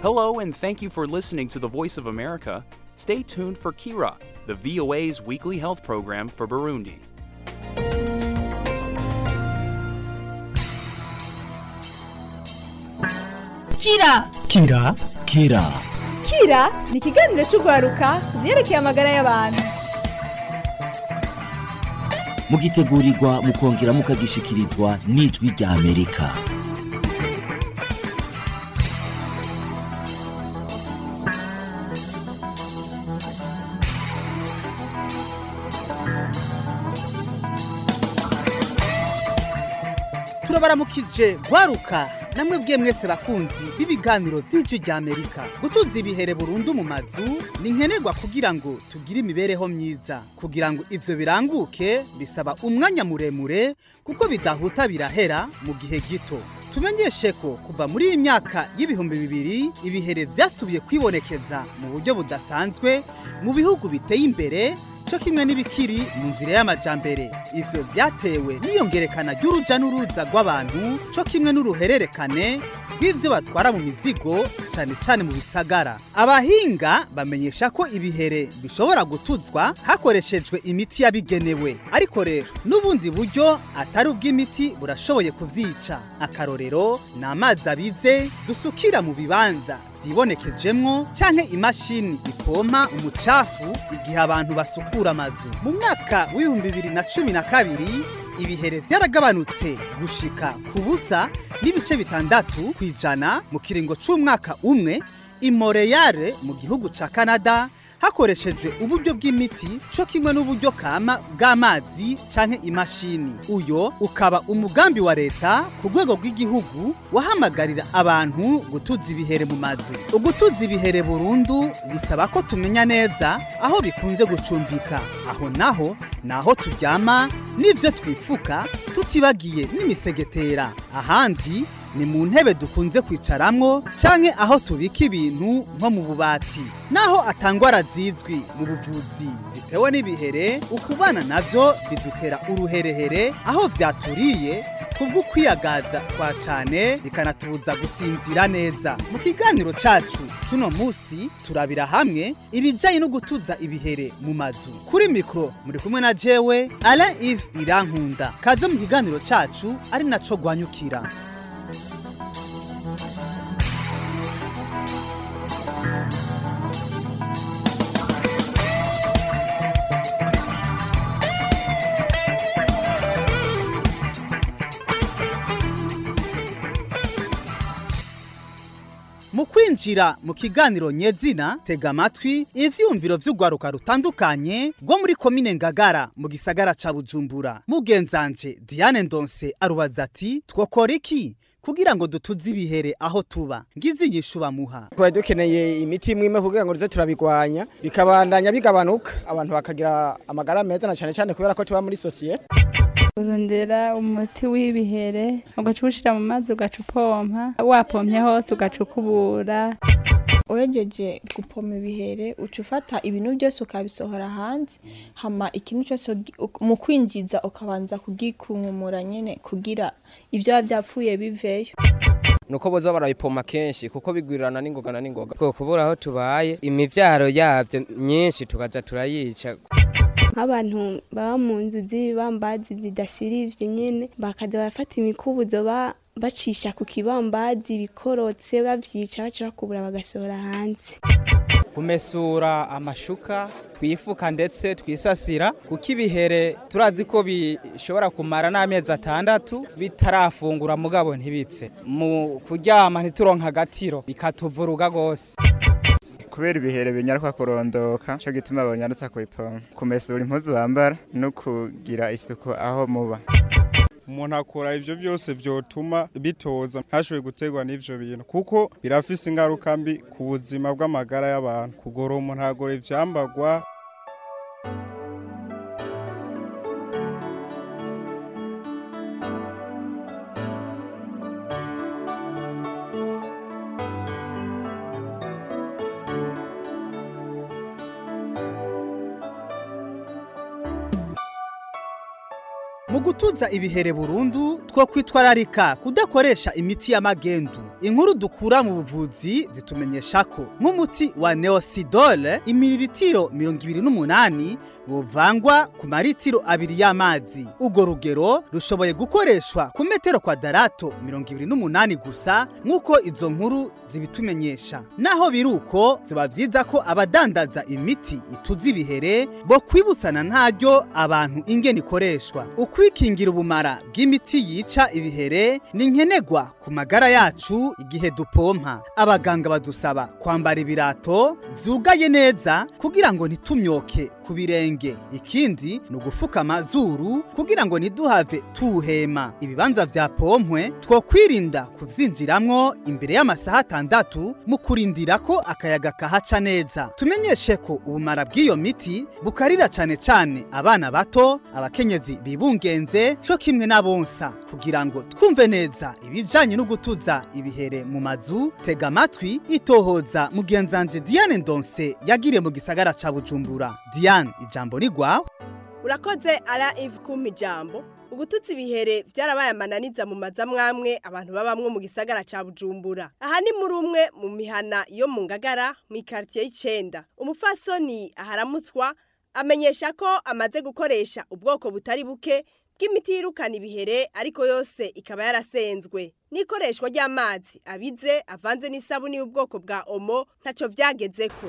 Hello, and thank you for listening to the Voice of America. Stay tuned for Kira, the VOA's weekly health program for Burundi. Kira Kira Kira Kira ni ikiganiro cy'urwaruka ku byerekeye amagara y'abantu mugitegurirwa mukongera mukagishikirizwa n'ijwi rya Amerika turabaramukije gwaruka namwe bwe mwese bakunzi b'ibiganiro by'ijwi rya amerika gutuza ibihere burundu mu mazu ni nkenerwa kugira ngo tugire imibereho myiza kugira ngo ivyo biranguke bisaba umwanya muremure kuko bidahuta birahera mu gihe gito tumenyeshe ko kuva muri iyi myaka y'ibihumbi bibiri ibihere vyasubiye kwibonekeza mu buryo budasanzwe mu bihugu biteye imbere cyo kimwe n'ibikiri mu nzira y'amajambere ivyo vyatewe n'iyongerekana ry'uruja n'uruza rw'abantu cyo kimwe n'uruhererekane rw'ivyo batwara mu mizigo cane cane mu bisagara abahinga bamenyesha ko ibihere bishobora gutuzwa hakoreshejwe imiti yabigenewe ariko rero n'ubundi buryo atari ubw'imiti burashoboye kuvyica akarorero ni amazi abize dusukira mu bibanza vyibonekejemwo canke imashini ipompa umucafu igihe abantu basukura amazu mu mwaka w'ibihumbi bibiri na cumi na kabiri ibihere vyaragabanutse gushika ku busa n'ibice bitandatu kw'ijana mu kiringo c'umwaka umwe imoreyare mu gihugu ca canada hakoreshejwe uburyo bw'imiti cyo kimwe n'uburyo kama bw'amazi canke imashini uyo ukaba umugambi wa leta ku rwego rw'igihugu wahamagarira abantu gutuza ibihere mu mazu ugutuza ibihere burundu bisaba ko tumenya neza aho bikunze gucumbika aho naho naho turyama n'ivyo twifuka tutibagiye n'imisegetera ahandi ni mu ntebe dukunze kwicaramwo canke aho tubika ibintu nko mu bubati naho atangwara zizwi mu buvuzi zitewe n'ibihere ukubana navyo bidutera uruherehere aho vyaturiye kubwo kwiyagaza kwa cane bikanatubuza gusinzira neza mu kiganiro cacu cuno musi turabira hamwe ibijanye no gutuza ibihere mu mazu kuri mikro muri kumwe na jewe Alain Yves Irankunda kaze mu kiganiro cacu ari naco gwanyukira mu kwinjira mu kiganiro nyezina tega amatwi ivyiyumviro vy'urwaruka rutandukanye rwo muri komine ngagara mu gisagara ca bujumbura mugenzanje diane ndonse arubaza ati twokora iki kugira ngo dutuze ibihere aho tuba ngizi inyishu bamuha tuba dukeneye imiti imwe imwe kugira ngo tuze turabigwanya bikabandanya bigabanuka abantu bakagira amagara meza na cyane cyane kubera ko tuba muri sosiyete urondera umuti w'ibihere ugaca uwushyira mu mazi ugaca upompa wapompye hose ugaca ukubura uhejeje gupoma ibihere uca ufata ibintu byose ukabisohora hanze hama ikintu cyose mu kwinjiza ukabanza kugikunkumura nyine kugira ibyo biba byapfuye biveyo nuko boza barabipoma kenshi kuko bigwirirana n'ingoga na n'ingoga ko kubura aho tubaye imivyaro yavyo myinshi tukaza turayica nk'abantu baba mu nzu z'ibibambazi zidasirivye nyene bakaza barafata imikubuzo ba bacisha ku kibambazi bikorotse bavyica baca bakubura bagasohora hanze kumesura amashuka twifuka ndetse twisasira kuko ibihere turazi ko bishobora kumara n'amezi atandatu bitarafungura mugabo ntibipfe mu kuryama ntituronka agatiro bikatuvuruga rwose kubera ibihere binyaruka kurondoka cyo gituma banyarutsa kubipoma kumesura impuzu bambara no kugira isuku aho muba umuntu akora ivyo vyose vyotuma bitoza ntashoboye gutegwa n'ivyo bintu kuko birafise ingaruka mbi ku buzima bw'amagara y'abantu kugora umuntu agora ivyambagwa mu gutuza ibihere burundu two kwitwararika kudakoresha imiti y'amagendu inkuru dukura mu buvuzi zitumenyesha ko nk'umuti wa neosidole imiliritiro mirongo ibiri n'umunani buvangwa ku maritiro abiri y'amazi urwo rugero rushoboye gukoreshwa ku metero kwadarato mirongo ibiri n'umunani gusa nk'uko izo nkuru zibitumenyesha naho biri uko ziba byiza ko abadandaza imiti ituza ibihere bo kwibusana ntaryo abantu ingene ikoreshwa ukwikingira ubumara bw'imiti yica ibihere ni nkenerwa ku magara yacu igihe dupompa abaganga badusaba kwambara ibirato vyugaye neza kugira ngo ntitumyoke ku birenge ikindi ni ugufuka amazuru kugira ngo ntiduhave tuhema ibibanza vya pompwe twokwirinda kuvyinjiramwo imbere y'amasaha atandatu mu kurindira ko akayaga kahaca neza tumenyeshe ko ubumara bw'iyo miti bukarira cane cane abana bato abakenyezi bibungenze co kimwe n'abonsa kugira ngo twumve neza ibijanye no gutuza ibihere mu mazu tega amatwi itohoza mugenzanje Diane Ndonse yagiriye mu gisagara ca Bujumbura Diane ijambo ni gwawe urakoze ara Eve kumpa ijambo ugututsa ibihere byarabaye amananiza mu maza mwamwe abantu babamwe mu gisagara ca Bujumbura aha ni muri umwe mu mihana yo mu ngagara mu quartier y'icenda umupfasoni aharamutswa amenyesha ko amaze gukoresha ubwoko butari buke bw'imiti yirukana ibihere ariko yose ikaba yarasenzwe n'ikoreshwa ry'amazi abize avanze n'isabuni y'ubwoko bwa omo ntaco vyagezeko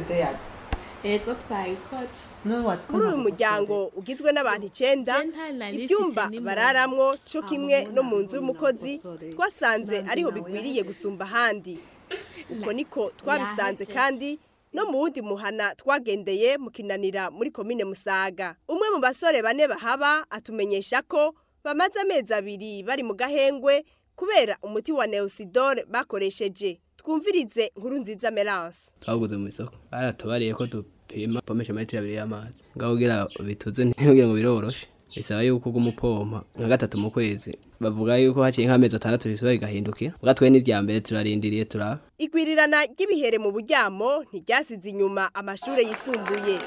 Ego twayikotse. muri uyu muryango ugizwe n'abantu icenda ibyumba bararamwo co kimwe no mu nzu y'umukozi twasanze ariho bigwiriye gusumba ahandi uko niko twabisanze kandi no mu wundi muhana twagendeye mu kinanira muri komine musaga umwe mu basore bane bahaba atumenyesha ko bamaze amezi abiri bari mu gahengwe kubera umuti wa neosidore bakoresheje twumvirize nkuru nziza merance twawuguze mu isoko baratubariye ko dupima pomesha metero abiri y'amazi ngaho kugira bituze ntibwire ngo biroroshe bisaba yuko uguma upompa nka gatatu mu kwezi bavuga yuko haciye nk'amezi atandatu bisubira bigahindukira ubwa twe n'irya mbere turarindiriye turaba igwirirana ry'ibihere mu buryamo ntiryasize inyuma amashuri yisumbuye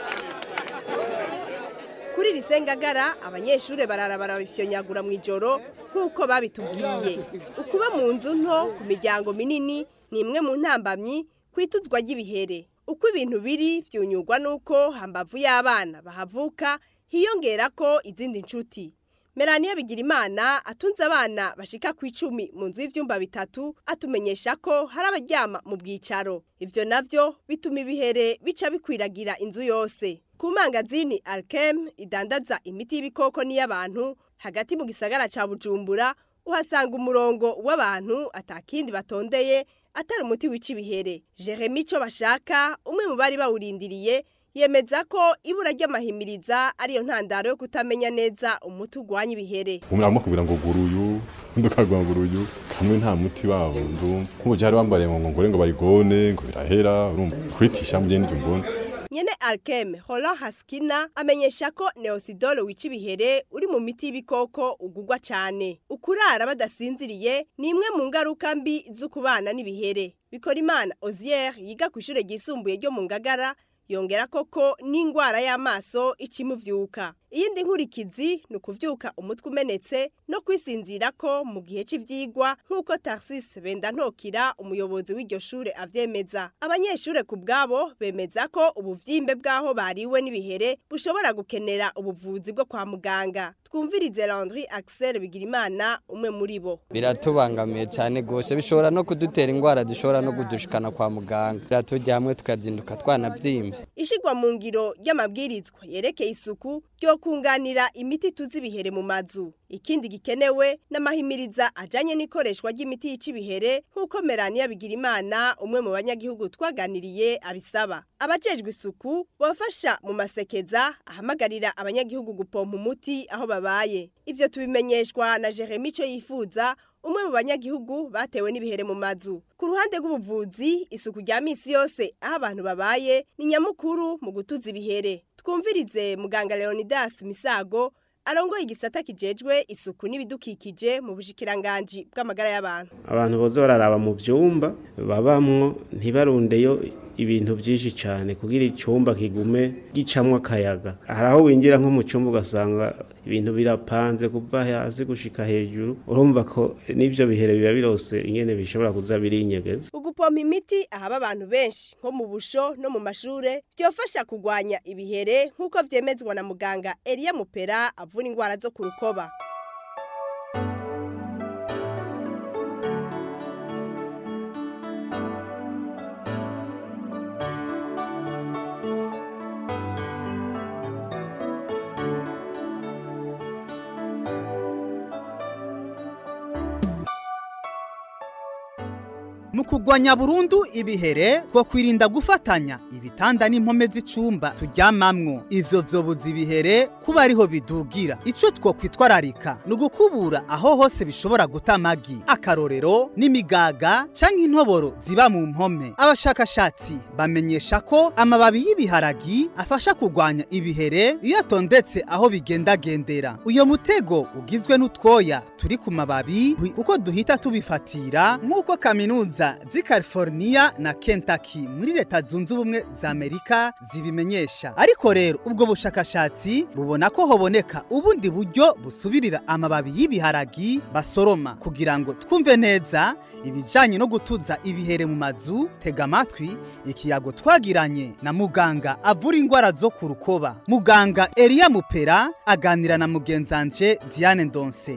kuri iri sengagara abanyeshuri barara barabifyonyagura mu ijoro nk'uko babitubwiye ukuba mu nzu nto ku miryango minini ni imwe mu ntambamyi ku ituzwa ry'ibihere uko ibintu biri byunyurwa n'uko hambavu y'abana bahavuka hiyongera ko izindi nshuti Melania Bigirimana atunze abana bashika ku icumi mu nzu y'ivyumba bitatu atumenyesha ko hari abaryama mu bwicaro ivyo navyo bituma ibihere bica bikwiragira inzu yose ku mangazini Alkem idandaza imiti y'ibikoko n'iy'abantu hagati mu gisagara ca Bujumbura uhasanga umurongo w'abantu atakindi batondeye atari umuti wica ibihere Jeremy cyo bashaka umwe mu bari bawurindiriye yemeza ko ibura ry'amahimiriza ariyo ntandaro yo kutamenya neza umuti ugwanya ibihere umuntu arimo kubwira ngo guruyu undi ukagwa ngo guruyu kamwe nta muti wabo ndumva nk'ubu jari bambariye ngo ngore ngo bayigone ngo birahera urumva kwitisha mu gende mbona nyene Alkem Roland Haskina amenyesha ko Neosidole wica ibihere uri mu miti y'ibikoko ugugwa cyane ukurara badasinziriye ni imwe mu ngaruka mbi zo kubana n'ibihere bikora imana Ozier yiga ku ishure ryisumbuye ryo mu Ngagara yongera koko n'ingwara y'amaso ikimuvyuka iyindi nkurikizi ni ukuvyuka umutwe umenetse no kwisinzira ko mu gihe cy'ivyigwa nk'uko Tarsis Bendantokira umuyobozi w'iryo shure avyemeza abanyeshure ku bwabo bemeza ko ubuvyimbe bw'aho bariwe n'ibihere bushobora gukenera ubuvuzi bwo kwa muganga twumvirize Landry Axel Bigirimana umwe muri bo biratubangamiye cyane rwose bishobora no kudutera indwara zishobora no kudushikana kwa muganga biratujya hamwe tukazinduka twanabyimbye ishigwa mu ngiro ry'amabwirizwa yerekeye isuku ryo kunganira imiti tuzi ibihere mu mazu ikindi gikenewe n'amahimiriza ajanye n'ikoreshwa ry'imiti yica ibihere nk'uko Melania Bigirimana umwe mu banyagihugu twaganiriye abisaba abajejwe isuku bafasha mu masekeza ahamagarira abanyagihugu gupompa umuti aho babaye ivyo tubimenyeshwa na Jeremy cyo yifuza umwe mu banyagihugu batewe n'ibihere mu mazu ku ruhande rw'ubuvuzi isuku rya misi yose aho abantu babaye ni nyamukuru mu gutuza ibihere twumvirize muganga Leonidas Misago arongoye igisata kijejwe isuku n'ibidukikije mu bushikiranganji bw'amagara y'abantu abantu boza bararaba mu byumba babamwo ntibarundeyo ibintu byinshi cyane kugira icyumba kigume gicamwo akayaga hari aho winjira nko mu cyumba ugasanga ibintu birapanze kuva hasi gushika hejuru urumva ko n'ivyo bihere biba birose ingene bishobora kuza birinyegeza ugupompa imiti ahaba abantu benshi nko mu busho no mu mashure byofasha kugwanya ibihere nk'uko vyemezwa na muganga Elia Mupera avura ingwara zo ku rukoba mu kugwanya burundu ibihere two kwirinda gufatanya ibitanda n'impome z'icumba turyamamwo ivyo vyobuza ibihere kuba ariho bidugira ico two kwitwararika ni ugukubura aho hose bishobora guta amagi akarorero n'imigaga canke intoboro ziba mu mpome abashakashatsi bamenyesha ko amababi y'ibiharagi afasha kugwanya ibihere iyo atondetse aho bigendagendera uyo mutego ugizwe n'utwoya turi ku mababi uko duhita tubifatira nk'uko kaminuza z'i California na Kentucky muri leta zunze ubumwe za Amerika zibimenyesha ariko rero ubwo bushakashatsi bubona ko hoboneka ubundi buryo busubirira amababi y'ibiharagi basoroma kugira ngo twumve neza ibijanye no gutuza ibihere mu mazu tega amatwi ikiyago twagiranye na muganga avura ingwara zo ku rukoba muganga Elia Mupera aganira na mugenzanje Diane Ndonse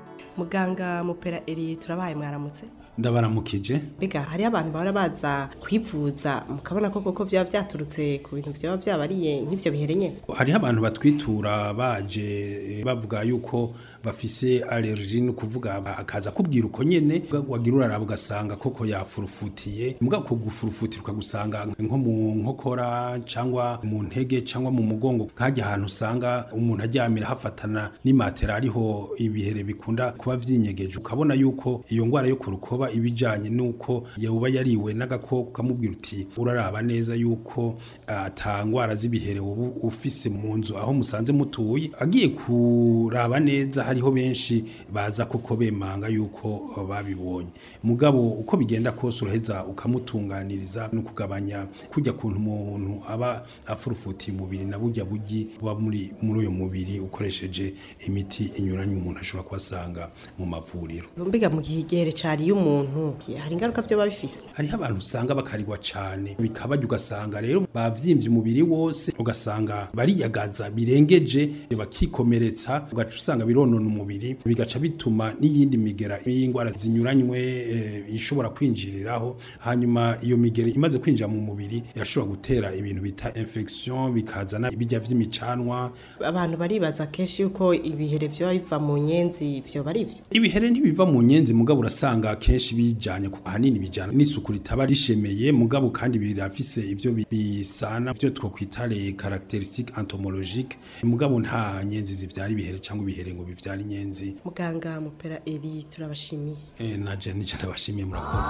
muganga mupera eri turabaye mwaramutse ndabaramukije mbega hariyo abantu bahora baza kwivuza mukabona ko koko byaba byaturutse ku bintu byaba byabariye nk'ibyo bihere nyine hariho abantu batwitura baje bavuga yuko bafise allergie ni ukuvuga akaza kubwira uko nyene wagira uraraba ugasanga koko yafurufutiye mbwa ko gufurufutira ukagusanga nko mu nkokora cyangwa mu ntege cyangwa mu mugongo nkajya ahantu usanga umuntu aryamira hafatana n'imatera ariho ibihere bikunda kuba vyinyegeje ukabona yuko iyo ngwara yo ku rukoba ibijanye nuko yoba yariwe n'agakoko kamubwira uti uraraba neza yuko ata ngwara z'ibihere ubu ufise mu nzu aho musanze mutuye agiye kuraba neza hariho benshi baza koko bemanga yuko babibonye mugabo uko bigenda kose uraheza ukamutunganiriza no kugabanya kujya kuntu umuntu aba afurufutiye umubiri na burya bugi buba muri muri uyo mubiri ukoresheje imiti inyuranye umuntu ashobora kubasanga mu mavuriro mbega mu gihe igihere cari y'umuntu hari ingaruka byo babifise hariho abantu usanga bakarigwa cane bikabajya ugasanga rero bavyimbye umubiri wose ugasanga bariyagaza birengeje bakikomeretsa ugaca usanga bironona umubiri bigaca bituma n'iyindi migera y'ingwara zinyuranywe e, ishobora kwinjiriraho hanyuma iyo migera imaze kwinjira mu mubiri irashobora gutera ibintu bita infection bikazana ibijya vy'imicanwa abantu baribaza kenshi yuko ibihere vyo biva mu nyenzi vyo bari ivyo ibihere ntibiva mu nyenzi mugabo urasanga kenshi bijanye ku hanini bijana n'isuku ritaba rishemeye mugabo kandi birafise ivyo bisana vyo twokwita les caractéristiques entomologiques mugabo nta nyenzi zivyara ibihere cyangwa ibihere ngo bivyara inyenzi muganga mupera eri turabashimiye eh naje nije ndabashimiye murakoze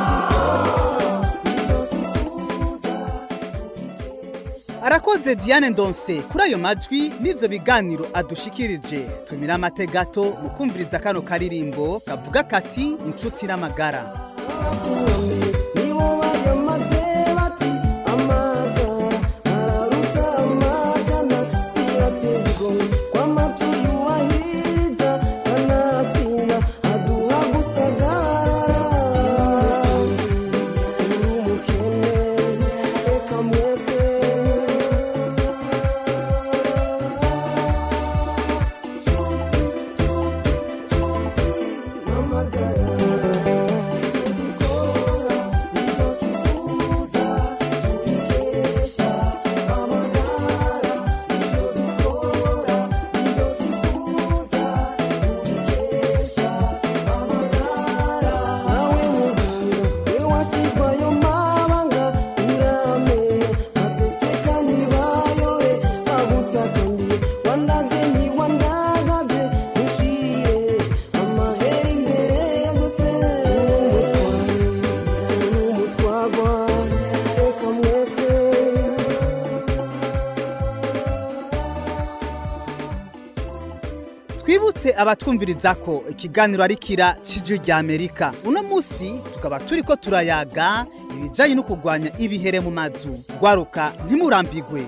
arakoze Diane Ndonse kuri ayo majwi n'ivyo biganiro adushikirije tumira amate gato mu kumviriza kano karirimbo kavuga kati inshuti n'amagara twibutse abatwumviriza ko ikiganiro ari kira cy'ijwi rya amerika uno munsi tukaba turi ko turayaga ibijyanye no kurwanya ibihere mu mazu gwaruka ntimurambigwe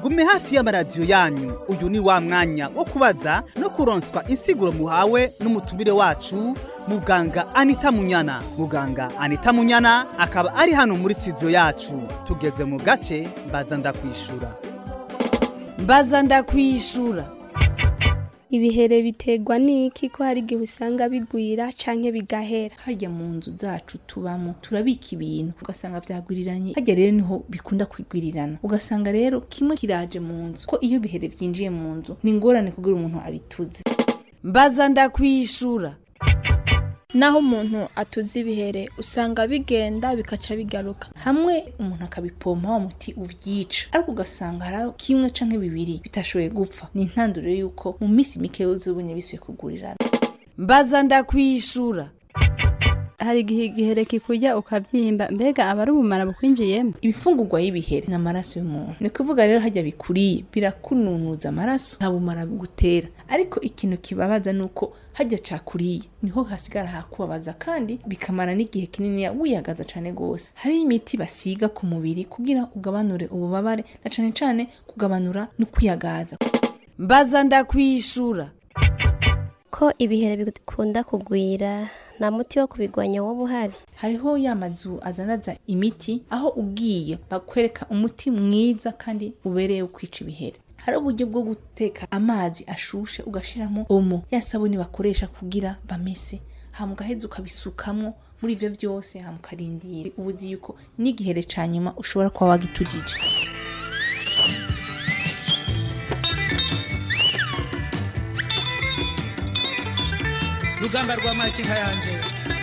gume hafi y'amaradiyo yanyu uyu ni wa mwanya wo kubaza no kuronswa insiguro muhawe n'umutumire wacu muganga anita munyana muganga anita munyana akaba ari hano muri studio yacu tugeze mu gace mbaza ndakwishura mbaza ndakwishura ibihere biterwa n'iki ko hari igihe usanga bigwira canke bigahera harya mu nzu zacu tubamo turabika ibintu ugasanga vyagwiriranye harya rero niho bikunda kwigwirirana ugasanga rero kimwe kiraje mu nzu ko iyo bihere vyinjiye mu nzu ni ingorane kugira umuntu abituze mbaza ndakwishura naho umuntu atuze ibihere usanga bigenda bikaca bigaruka hamwe umuntu akabipompa wa muti uvyica ariko ugasanga hari kimwe canke bibiri bitashoboye gupfa ni intandaro y'uko mu minsi mike uzibonye bisuye kugurirana mbaza ndakwishura hari igihe igihere kikujya ukabyimba mbega aba ari ubumara bukwinjiyemo ibifungurwa y'ibiheri ni amaraso y'umuntu ni kuvuga rero hajya bikuriye birakununuza amaraso nta bumara bugutera ariko ikintu kibabaza ni uko hajya cakuriye niho hasigara hakubabaza kandi bikamara n'igihe kinini wiyagaza cyane rwose hariho imiti basiga ku mubiri kugira ugabanure ububabare na cyane cyane kugabanura no kwiyagaza mbaza ndakwishura ko ibihere bikunda kugwira nta muti wo kubigwanya wowe uhari hariho ya mazu adanaza imiti aho ugiye bakwereka umuti mwiza kandi ubereye wo kwica ibihere hari uburyo bwo guteka amazi ashushe ugashiramo omo ya sabuni bakoresha kugira bamese hama ugaheza ukabisukamo muri ivyo vyose hama ukarindira ubuzi yuko n'igihere ca nyuma ushobora kuba wagitujije rugamba rwa makinka yanje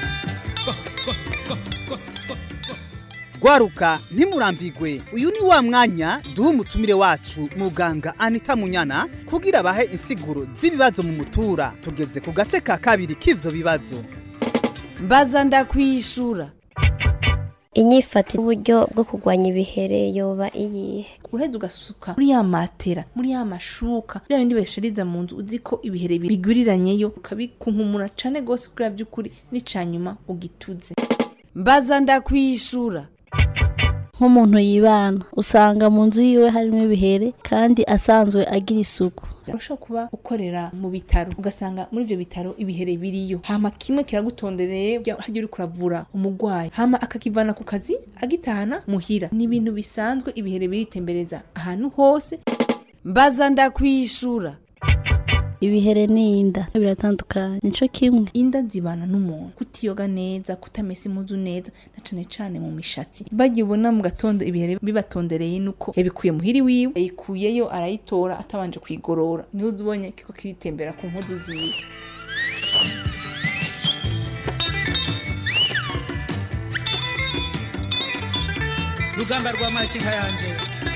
gwaruka ntimurambigwe uyu ni wa mwanya duha umutumire wacu muganga anita munyana kugira bahe insiguro z'ibibazo mu mutura tugeze ku gace ka kabiri k'ivyo bibazo mbaza ndakwishura inyifata uburyo bwo kurwanya ibihere yoba iyihe uraheza ugasuka muri ya matera muri ya mashuka bya bindi bashiriza mu nzu uzi ko ibihere bigwiriranyeyo ukabikunkumura cane gose kugira by'ukuri n'icanyuma ugituze mbaza ndakwishura nk'umuntu yibana usanga mu nzu yiwe harimo ibihere kandi asanzwe agira isuku urashobora kuba ukorera mu bitaro ugasanga muri ivyo bitaro ibihere biriyo hama kimwe kiragutondereye hajya uri kuravura umurwayi hama akakivana ku kazi agitahana muhira ni ibintu bisanzwe ibihere biritembereza ahantu hose mbaza ndakwishura ibihere n'inda biratandukanye nico kimwe inda zibana n'umuntu kutiyoga neza kutamesa impuzu neza na cane cane mu mishatsi bagiye ubona mu gatondo ibihere bibatondereye nuko yabikuye muhiri wiwe yayikuyeyo arayitora atabanje kuyigorora niho uzubonye kiko kiritembera ku mpuzu ziwe rugamba rwa makinka yanje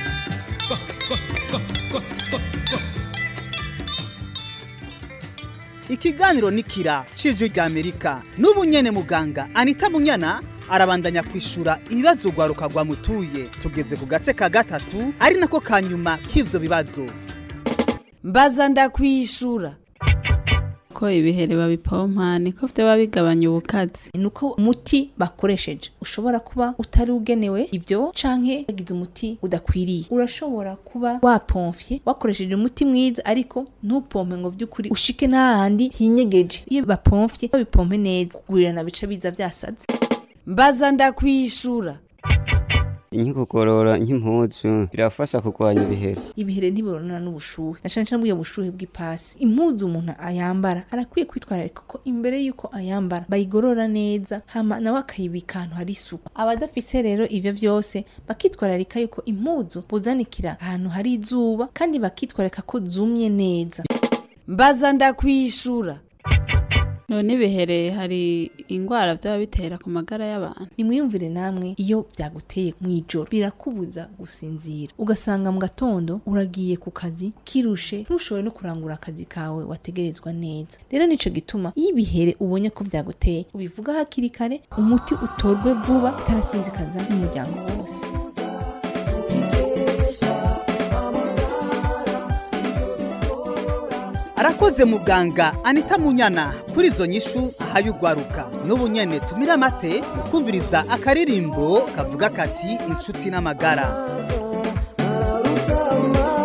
ikiganiro nikira cijwi rya amerika n'ubu nyene muganga anita munyana arabandanya kwishura ibibazo rwaruka rwamutuye tugeze ku gace ka gatatu ari nako ka nyuma k'ivyo bibazo mbaza ndakwishura ko ibihere babipompa niko vyoba bigabanya ubukazi nuko umuti bakoresheje ushobora kuba utari ugenewe ivyo canke wagize umuti udakwiriye urashobora kuba wapomfye wakoresheje umuti mwiza ariko ntupompe ngo vy'ukuri ushike n'ahandi hinyegeje iyo bapomfye babipompe neza kugurirana bica biza vyasaze mbaza ndakwishura inkikugorora nk'impuzu birafasha kurwanya ibihere ibihere ntibibonana n'ubushuhe na cane cane bw'iyo bushuhe bw'ipasi impuzu umuntu ayambara arakwiye kwitwararika ko imbere y'uko ayambara bayigorora neza hama nawe akayibika ahantu hari isuku abadafise rero ivyo vyose bakitwararika yuko impuzu buzanikira ahantu hari izuba kandi bakitwararika ko zumye neza mbaza ndakwishura none ibihere hari ingwara byaba bitera ku magara y'abantu nimwiyumvire namwe iyo byaguteye mu ijoro birakubuza gusinzira ugasanga mu gatondo uragiye ku kazi kirushe ntushobore no kurangura akazi kawe wategerezwa neza rero nico gituma iyo ibihere ubonye ko byaguteye ubivuga hakiri kare umuti utorwe vuba utarasinzikaza n'umuryango wose arakoze muganga anita munyana kuri izo nyishu ahaye ugwaruka n'ubu nyene tumira amate kumviriza akaririmbo kavuga kati inshuti n'amagara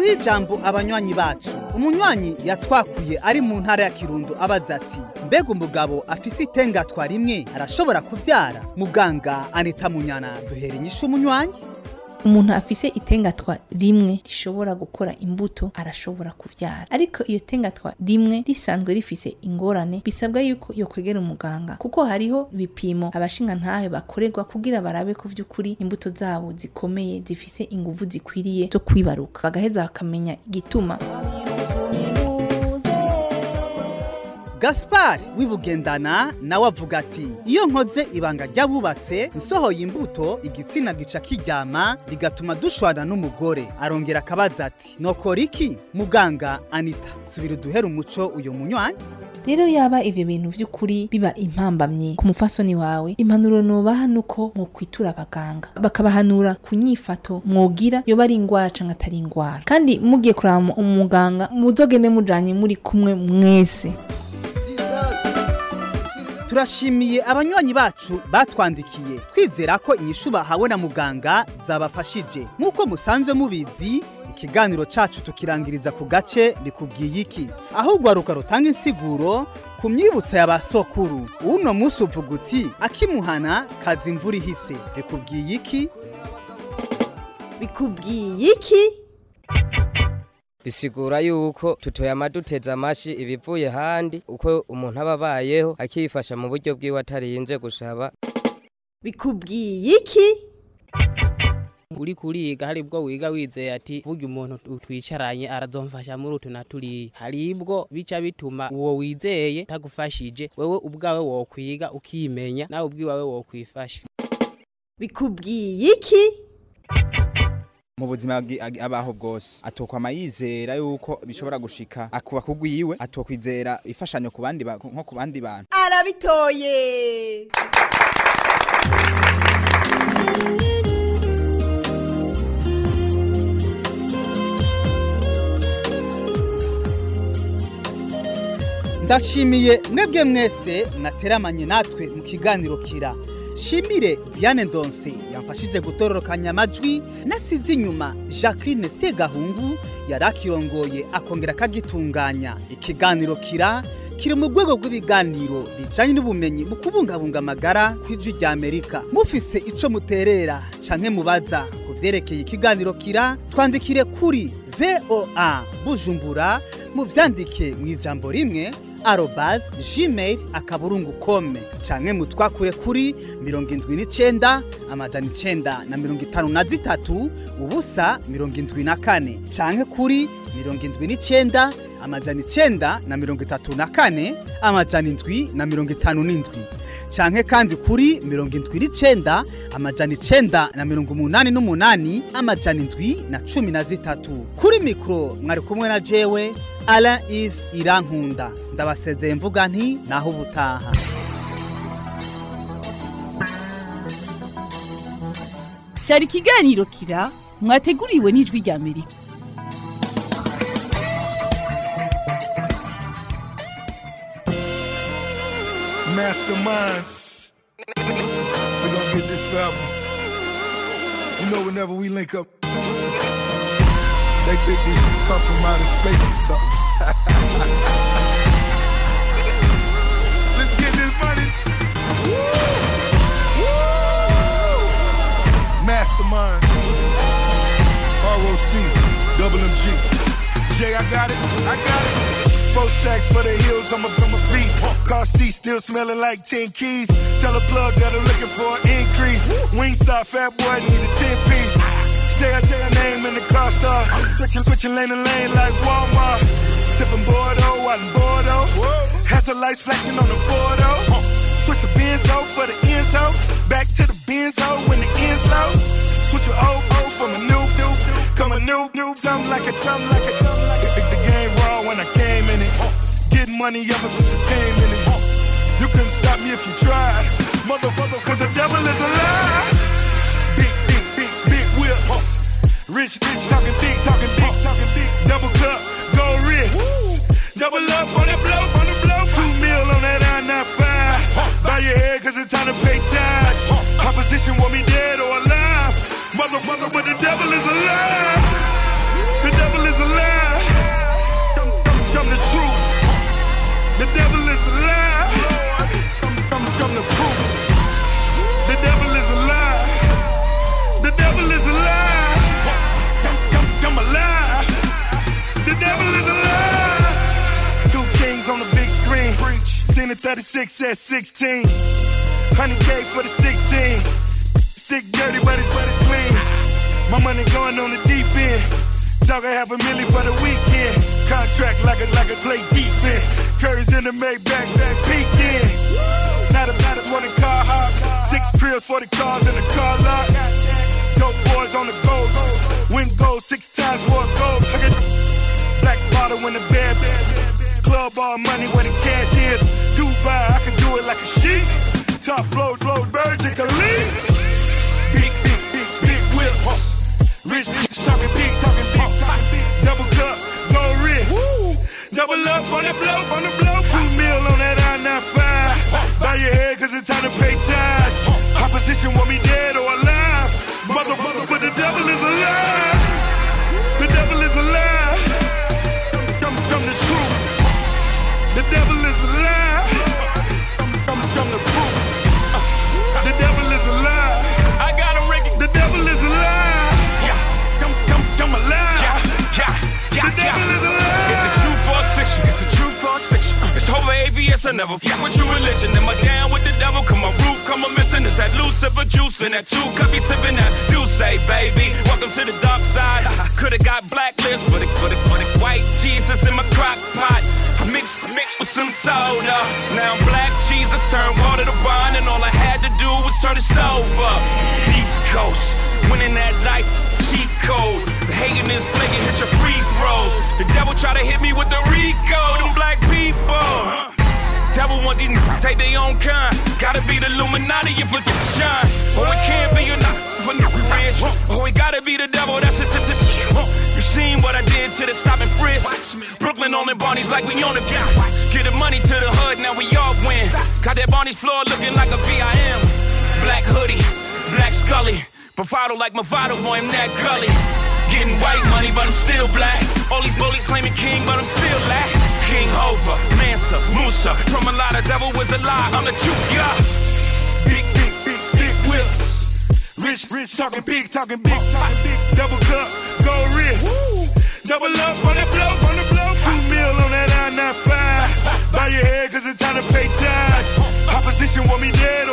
duhe ijambo abanywanyi bacu umunywanyi yatwakuye ari mu ntara ya kirundo abaza ati mbega umugabo afise itengatwa rimwe arashobora kuvyara muganga anita munyana duhera inyishu umunywanyi umuntu afise itengatwa rimwe rishobora gukora imbuto arashobora kuvyara ariko iyo tengatwa rimwe risanzwe rifise ingorane bisabwa yuko yokwegera umuganga kuko hariho ibipimo abashinga ntahe bakorerwa kugira barabe ko vy'ukuri imbuto zabo zikomeye zifise inguvu zikwiriye zo kwibaruka bagaheza bakamenya igituma gaspar wibugendana nawe avuga ati iyo nkoze ibanga ry'abubatse nsohoye imbuto igitsina gica kiryama bigatuma dushwana n'umugore arongera akabaza ati nokora iki muganga anita subira uduhere umuco uyu munywanyi rero yaba ivyo bintu vy'ukuri biba impambamye ku mufasoni wawe impanuro nobaha nuko mwokwitura abaganga bakabahanura ku nyifato mwogira yoba ari ingwara canke atari ingwara kandi mugiye kuraba umuganga muzogende mujanye muri kumwe mwese turashimiye abanywanyi bacu batwandikiye twizera ko inyishu bahawe na muganga zabafashije nk'uko musanzwe mubizi ikiganiro cacu tukirangiriza ku gace bikubwiye iki aho urwaruka rutanga insiguro ku myibutso ya ba sokuru uno munsi uvuga uti akimuhana kaza imvura ihise bikubwiye iki bikubwiye iki bisigura yuko tutoyama duteza amashi ibivuye handi uko umuntu aba abayeho akifasha mu buryo bwiwe atarinze gusaba bikubwiye iki uri kuriga hari bwo wiga wizeye ati burya umuntu twicaranye arazomfasha muri utu na turiya hari ibwo bica bituma uwo wizeye tagufashije wewe ubwawe wokwiga ukimenya nawe ubwiwawe wokwifasha bikubwiye iki mu buzima bwi- abaho bwose atokwama yizera yuko bishobora gushika akuba kugwiwe atokwizera ifashanyo ku bandi ba- nko ku bandi bantu arabitoye ndashimiye mwebwe mwese mwateramanye natwe mu kiganiro kira shimire diane ndonse yamfashije gutororokanya amajwi nasize inyuma jacqueline segahungu yari akirongoye akongera akagitunganya ikiganiro kira kiri mu rwego rw'ibiganiro bijanye n'ubumenyi mu kubungabunga amagara kw'ijwi rya amerika mufise ico muterera canke mubaza ku vyerekeye ikiganiro kira twandikire kuri voa bujumbura muvyandike mu ijambo rimwe arobas gmail akaburungu kome canke mutwakure kuri mirongo indwi n'icenda amajana icenda na mirongo itanu na zitatu ubusa mirongo indwi na kane canke kuri mirongo indwi n'icenda amajana icenda na mirongo itatu na kane amajana indwi na mirongo itanu n'indwi canke kandi kuri mirongo indwi n'icenda amajana icenda na mirongo umunani n'umunani amajana indwi na cumi na zitatu kuri mikoro mwari kumwe na jewe Alain Yves Irankunda ndabasezeye mvuga nti naho ubutaha cyari ikiganiro kira mwateguriwe n'ijwi rya amerika Masterminds. We gonna get this forever. You know, whenever we link up, they think we come from outer space or something. Let's get this money. Masterminds. ROC. Double MG. Jay, I got it. I got it. Four stacks for the hills, I'm a, I'm a beat. Car seat still smelling like 10 keys. Tell a plug that I'm looking for an increase. Wingstop, fat boy, need a 10 piece. Say I tell your name in the car star. Switching, switching lane to lane like Walmart. Sipping Bordeaux out in Bordeaux. Has the lights flashing on the Bordeaux. Switch the Benzo for the Enzo. Back to the Benzo when the Enzo. Switch your old O from a new new. Come a new new. Something like a something like a something like a. The, the game raw when I came in it. Getting money ever since I came in it. You couldn't stop me if you tried. Mother, mother, cause the devil is alive. Big, big, big, big whips. Rich, rich, talking big, talking big, talking big. Double cup, gold wrist. Double up on the blow, on the blow. Two mil on that I-95. Bow your head cause it's time to pay tax. Opposition want me dead or alive. Mother, mother, but the devil is alive. The devil is The devil is a lie. I'm, I'm the proof. The devil is a lie. The devil is a lie. I'm, I'm a lie. The devil is a lie. Two kings on the big screen. Seen a 36 at 16. 100K for the 16. Stick dirty, but it's, but it's clean. My money going on the deep end. Talking half a million for the weekend. Contract like a like a play defense. Curry's in the Maybach, back peeking. Not a not a one car hop. Six cribs for the cars in the car lot. Dope boys on the go. Win gold six times for a gold. Look at Black bottle in the bed. Club all money where the cash is. Dubai, I can do it like a sheik. Top flow, flow, birds and Khalid. Big, big, big, big whips. Rich, rich, talking big, talking big, talking big. Double cup, gold wrist. Double up on the blow, on the blow. Two mil on that I-95. Bow your head cause it's time to pay tithes. Opposition want me dead or alive. Motherfucker, but the devil is alive. The devil is alive. I'm, I'm the truth. The devil is alive. I'm, I'm the proof. The devil is alive. I got a Ricky. The devil is alive. Yeah, I'm, I'm, I'm alive. Yeah, yeah, yeah, The devil is alive. It's a true false fiction. It's a true false fiction. It's over AVS. I never fuck with your religion. Am I down with the devil? Come my roof, come a missing. Is that Lucifer juice in that two cup? Be sipping that do say, baby. Welcome to the dark side. Coulda got blacklist, but it, but it, but it, white Jesus in my crock pot. Mixed, mixed with some soda. Now black Jesus turned water to wine, and all I had to do was turn the stove up. East Coast, winning that life, cheat code. The hating is flaking, hit your free throws. The devil try to hit me with the Rico, them black people. Devil want these n- take their own kind. Gotta be the Illuminati if we can shine. Or it can't be a n- for n- rich. Or it gotta be the devil. That's it. th- th- uh, You seen what I did to the stop and frisk. Brooklyn on the Barneys like we on the Get the money to the hood, now we all win. Got that Barney's floor looking like a VIM. Black hoodie, black Scully. Bravado like Movado, boy, I'm that gully. Getting white money, but I'm still black. All these bullies claiming king, but I'm still black. King Hova, Mansa, Musa. From a lot of devil was a lie. I'm the truth, yeah. Big, big, big, big whips. Rich, rich, talking big, talking big, talking big. Double cup, gold wrist. Double up on the blow, on the blow. Two mil on that I-95. Bow your head cause it's time to pay tithes. Opposition want me dead